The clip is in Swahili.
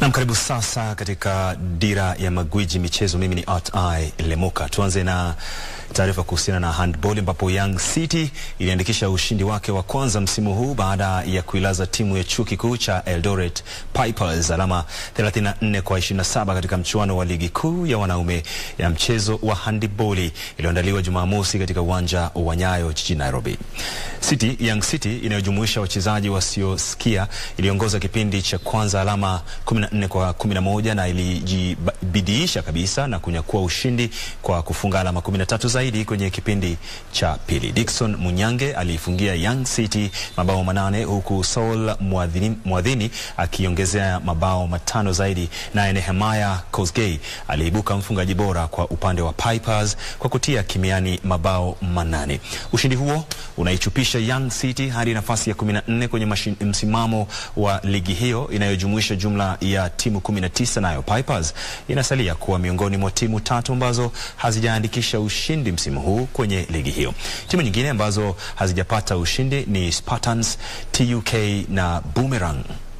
Nam, karibu sasa katika dira ya magwiji michezo. Mimi ni Art I Lemuka. Tuanze na taarifa kuhusiana na handball ambapo Young City iliandikisha ushindi wake wa kwanza msimu huu baada ya kuilaza timu ya chuo kikuu cha Eldoret Pipers alama 34 kwa 27 katika mchuano wa ligi kuu ya wanaume ya mchezo wa handball iliyoandaliwa Jumamosi katika uwanja wa Nyayo jijini Nairobi. City, Young City inayojumuisha wachezaji wasiosikia iliongoza kipindi cha kwanza alama 14 kwa 11 na ilijibidiisha kabisa na kunyakua ushindi kwa kufunga alama 13 zaidi kwenye kipindi cha pili. Dickson Munyange aliifungia Young City mabao manane huku Saul Mwadhini, Mwadhini akiongezea mabao matano zaidi, naye Nehemiah Kosgei aliibuka mfungaji bora kwa upande wa Pipers kwa kutia kimiani mabao manane. Ushindi huo unaichupisha Young City hadi nafasi ya 14 kwenye msimamo wa ligi hiyo inayojumuisha jumla ya timu 19, nayo Pipers inasalia kuwa miongoni mwa timu tatu ambazo hazijaandikisha ushindi msimu huu kwenye ligi hiyo. Timu nyingine ambazo hazijapata ushindi ni Spartans, TUK na Boomerang.